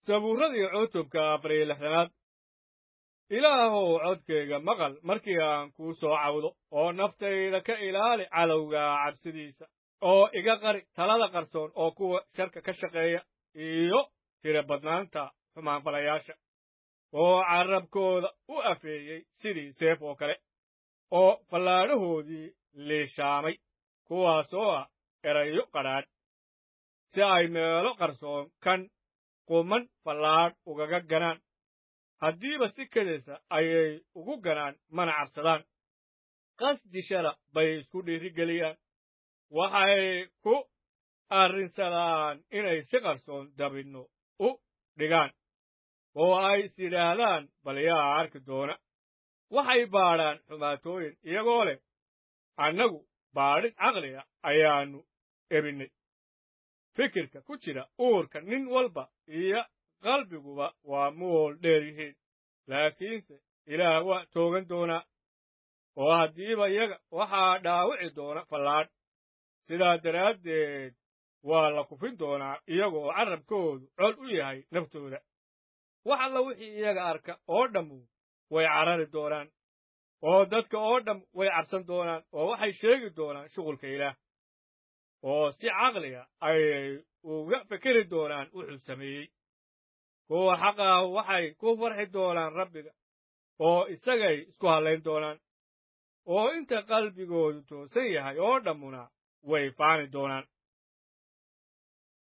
sabuurradii cutubka afar iyo lixdanaad ilaahow codkayga maqal markii aan kuu soo cawdo oo naftayda ka ilaali cadowga cabsidiisa oo iga qari talada qarsoon oo kuwa sharka ka shaqeeya iyo tira badnaanta xumaanfalayaasha oo carrabkooda u afeeyey sidii seef oo kale oo fallaadhahoodii liishaamay kuwaas oo ah erayo qadhaadh si ay meelo qarsoon kan quman fallaadh ugaga ganaan haddiiba si kedaysa ayay ugu ganaan mana cabsadaan qasdishada bay isku dhiirigeliyaan waxay ku arrinsadaan inay si qarsoon dabinno u dhigaan oo ay is yidhaahdaan bal yaa arki doona waxay baadhaan xumaatooyin iyagoo leh annagu baadhid caqliga ayaannu ebinnay fikirka ku jira uurka nin walba iyo qalbiguba waa mool dheer yihiin laakiinse ilaah waa toogan doonaa oo haddiiba iyaga waxaa dhaawici doona fallaadh sidaa daraaddeed waa la kufin doonaa iyagoo carrabkoodu cod u yahay naftooda wax alla wixii iyaga arka oo dhammu way carari doonaan oo dadka oo dhamm way cabsan doonaan oo waxay sheegi doonaan shuqulka ilaah oo si caqliga ayay uga fekeri doonaan wuxuu sameeyey kuwa xaqaahu waxay ku farxi doonaan rabbiga oo isagay isku hallayn doonaan oo inta qalbigoodu toosan yahay oo dhammuna way faani doonaan